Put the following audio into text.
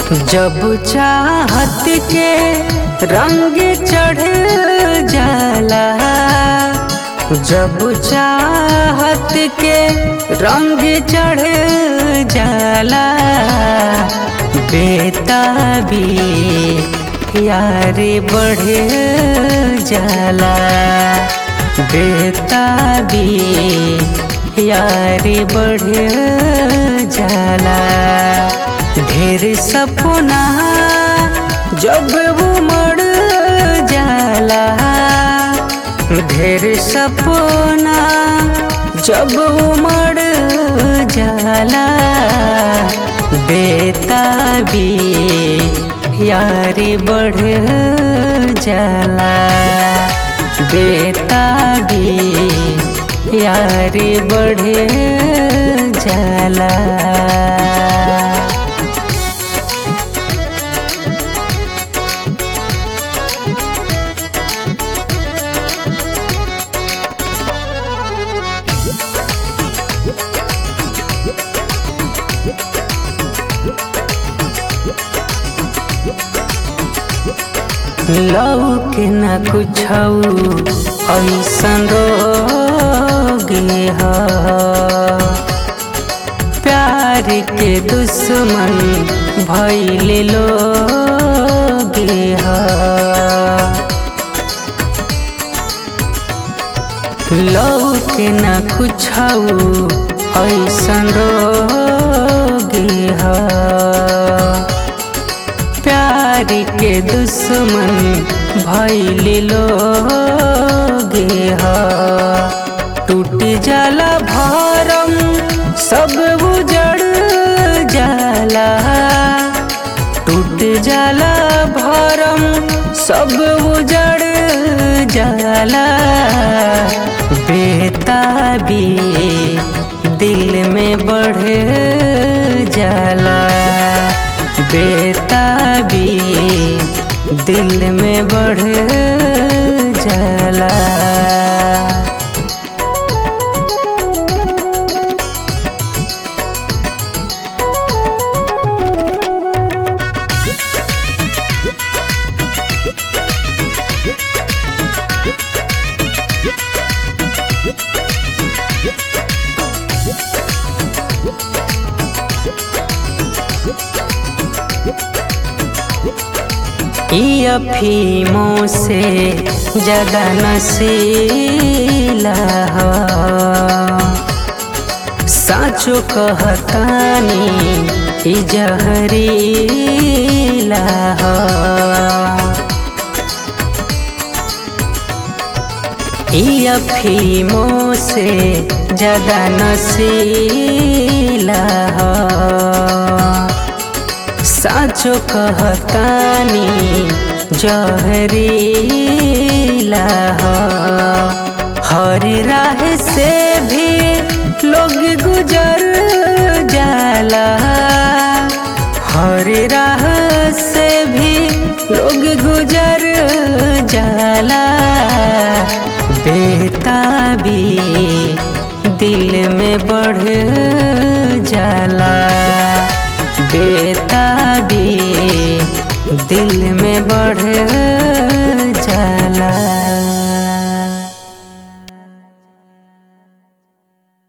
जब चाहत के रंग चढ़ जाला जब चाहत के रंग चढ़ जाला बेताबी यारे बढ़ जाला बेताबी यारे बढ़ जाला ढेर सपना जब वो मर जाला ढेर सपना जब वो मर जाला बेताबी यारी बढ़ जाला बेताबी यारी बढ़ जाला लौके न कुछ ऐसन रोगे ह प्यार के दुश्मन भैले लोगे ह लौके न कुछ ऐसन रोगे ह प्यार के दुश्मन भैले लोगे ह टूट जाला भरम सब उजड़ जाला टूट जाला भरम सब उजड़ जाला बेताबी दिल में बढ़ जाला बेताबी दिल में बढ़ जाला ई अफीमों से ज्यादा नशीला ह साचो कहतानी ई जहरीला ह ई अफीमों से ज्यादा नशीला ह साचो कहतानी जहरीला हर राह से भी लोग गुजर जाला हर राह से भी लोग गुजर जाला बेताबी दिल में बढ़ जाला